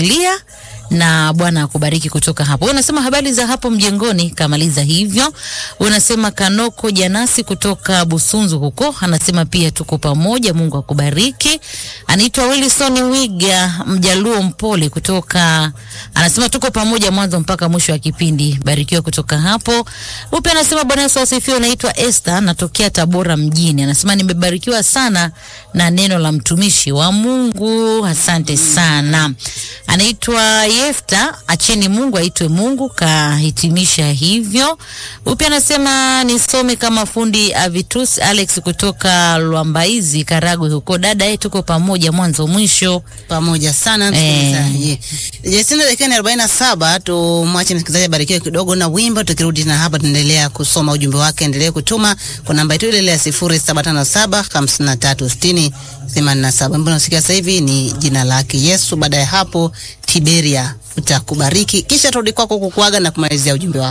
kutufuatilia na Bwana akubariki kutoka hapo. Unasema habari za hapo mjengoni, kamaliza hivyo. Unasema Kanoko Janasi kutoka Busunzu huko, anasema pia tuko pamoja, Mungu akubariki. Anaitwa Wilson Wiga Mjaluo Mpole kutoka, anasema tuko pamoja mwanzo mpaka mwisho wa kipindi, barikiwa kutoka hapo. Upe anasema Bwana Yesu asifiwe. Naitwa Esther, natokea Tabora mjini, anasema nimebarikiwa sana na neno la mtumishi wa Mungu, asante sana. Anaitwa Yefta, acheni Mungu aitwe Mungu, kahitimisha hivyo. Upi anasema nisome kama fundi Avitus Alex kutoka Lwambaizi Karagwe huko. Dada yetu tuko pamoja mwanzo mwisho. pamoja sana msikilizaji. Jesina dakika ni arobaini na saba. Tumwache msikilizaji abarikiwe kidogo na wimbo, tukirudi na hapa tunaendelea kusoma ujumbe wake. Endelee kutuma kwa namba yetu ile ile ya sifuri saba tano saba hamsini na tatu sitini themanini na saba. Mbona unasikia sasa hivi ni jina lake Yesu. Baada ya hapo Tiberia utakubariki, kisha turudi kwako kukuaga na kumalizia ujumbe wako.